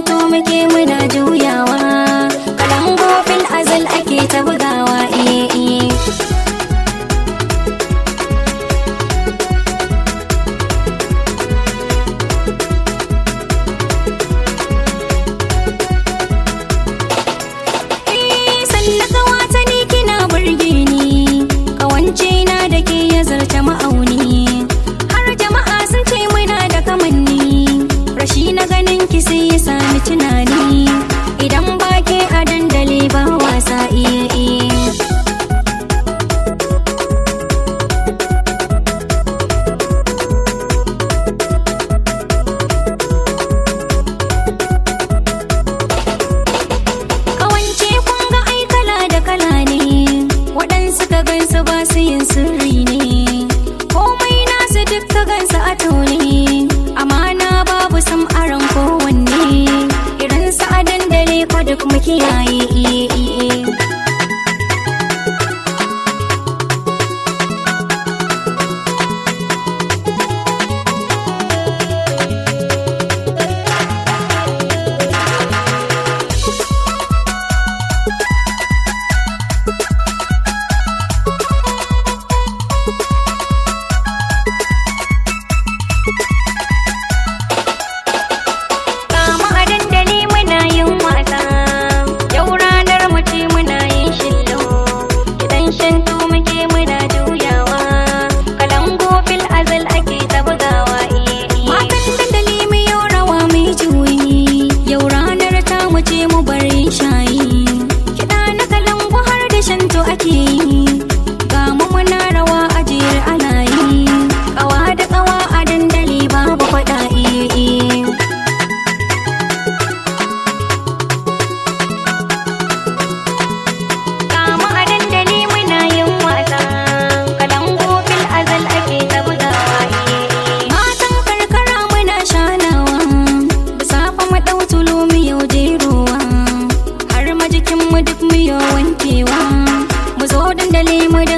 to muke muna juyawa kalango fil azal ake ta bugawa iye iye sallaka wata ni kina burge ni kawance na da ke ya zarta ma'auni har jama'a sun ce muna da kamanni rashi na ganin ki sai ya sami tunani idan ba ke a dandali ba wasa iye iye Kawance kun ga ai kala da kala ne, waɗansu ka gansu ba su yin sirri ne. Komai nasu duk ka gansu a taune, amana babu sam aron kowanne. Irin su a dandale ko duk mu kiyaye iye iye. Kama a dandali muna yin wasa, yau ranar mu ce muna yin shillo. Kiɗan shantu muke muna juyawa, kalango fil azal ake ta bugawa iye iye. Matan dandali mu yau rawa mu yi juyi, yau ranar ta mu ce mu bari shayi. Kiɗa na kalango har da shantu ake yi, ga mu muna rawa a jere ana yi. Ƙawa da ƙawa a dandali babu faɗa iye iye. Kama a dandali muna yin wasa, kalango fil azal ake ta bugawa iye iye. Matan karkara muna shanawa, da safe mu ɗau tulu mu yau jerowa, har ma jikin mu duk mu yau wankewa. Mu zo dandali mu da